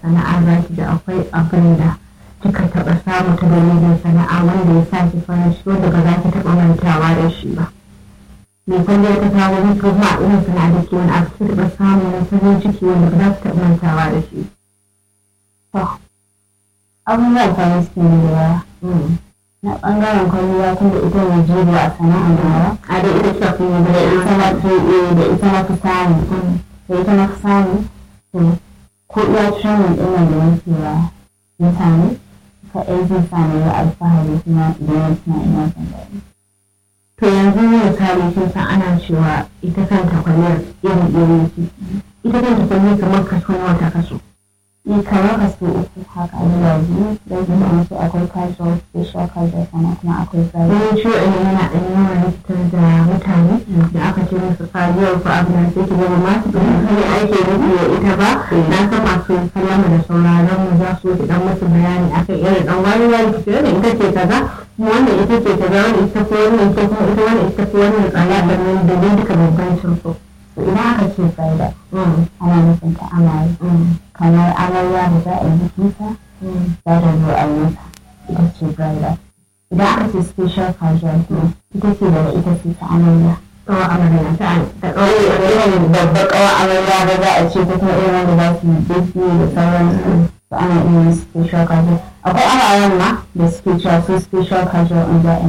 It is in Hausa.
sana'a za ki da akwai abin da kika taɓa samu ta dalilin sana'a wanda ya sa ki farin ciki wanda ba za ki taɓa mantawa da shi ba. Me kwalliya ta kawo ni kuma a irin sana'a da ke wani abu ki taɓa samu na farin ciki wanda ba za ki taɓa mantawa da shi. abubuwan farin ciki ne da yawa na ɓangaren kwalliya tun da ita ne jigo a sana'ar nawa A da ita kika fi yi da ita na fi eh, da ita na fi samu da ita na fi samu to ko iya training ɗin nan da nake wa mutane kaɗai zai sa ni ga alfahari kuma idan ya tuna ina son daɗi To yanzu misali kin san ana cewa ita kanta kwalliyar iri iri ce. Ita kanta kwalliyar kamar kaso nawa ta kaso. ni kamar kaso uku haka zuwa biyu don kuma mutu akwai casual special casual sannan kuma akwai private Wani ciwo ne yana ɗan yawan rikitar da mutane da aka ce musu kariyar ko abu na sai ki gaba masu ɗan kai ake nufi da ita ba. Na san masu sallama da sauraron mu za su ki dan musu bayani akan irin ɗan wani wani ki ce ita ce kaza kuma wannan ita ce kaza wannan ita ko wannan ita kuma ita wannan ita ko wannan tsaya da nan da dai duka bambancin su. to idan aka ce private Mm, ana nufin ta amare mm, kamar amarya da za a yi bikinta mm. za ta zo a yi mata ita ce private idan aka ce special casual kuma ita ce daga ita ce ta amarya Kawa amarya ta ta ɗauke irin babbar kawa amarya da za a ce ko kuma irin wanda za su yi biki da sauransu to ana iya yin special casual akwai amaren ma da suke cewa su special casual in za a yi